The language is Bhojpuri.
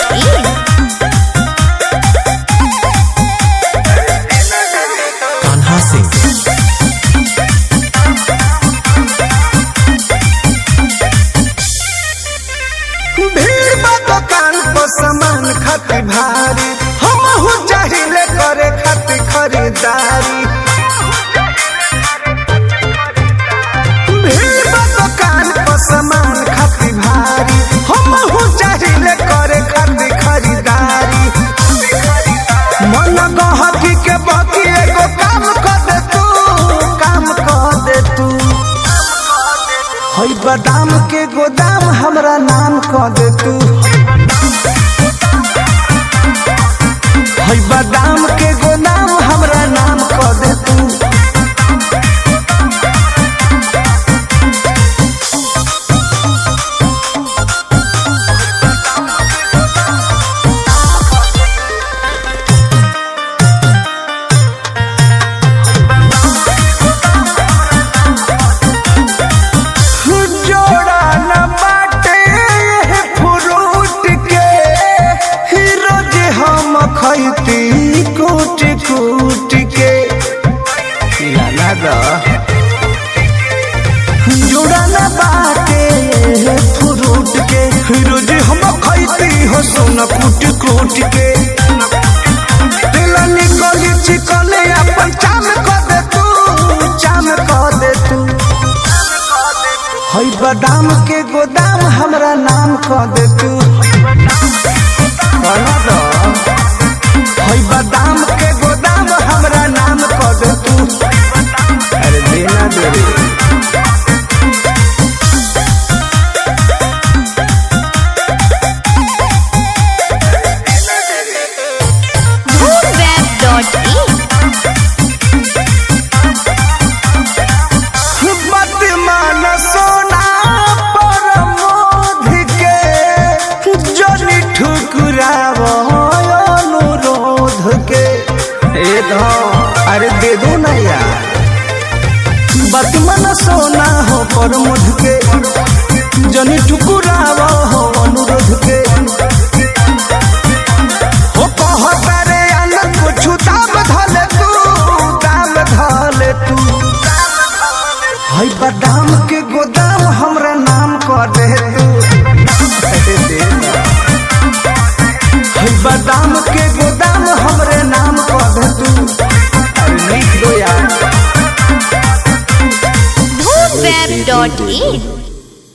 dhoombweb.in कान्हा सिंह भीड़ बा दुकान पर सामान खातिर भारी हम हो चाहिले करे खातिर खरीदारी भीड़ बा दुकान पर सामान खातिर भारी हम हो चाहिले करे खातिर खरीदारी मन गहकी के बाकी एगो काम कर दे तू काम कर दे तू हई बादाम के गोदाम हमरा नाम कह दे तू हई बादाम के गोदाम हमरा नाम कह दे तू जोड़ा न बाटे ये फ्रूट के ही रोज हम खैती कूट कूट के लाला दा जोड़ा न बाटे ये फ्रूट के ही रोज हम खैती हो सोना कूट कूट के दिल निकली चिकले अपन चाम कर दे तू चाम कर दे तू हई बादाम के गोदाम हमरा नाम कह दे तू कहना दो हई बादाम के गोदाम हमरा नाम कह दे तू अरे देना दे रे dhoombweb.in मत मान सोना पर मोध के जनी ठुकराव अनुरोध के ए धो अरे दे दो ना यार मत मान सोना हो पर मोध के जनी ठुकराव हो अनुरोध के हो कहता रे अलग कुछ दाम धले तू दाम धले तू हई बादाम के गोदाम हमरा नाम कर दे तू हई बादाम के गोदाम हमरे नाम कर दे तू अरे लिख दो यार dhoombweb.in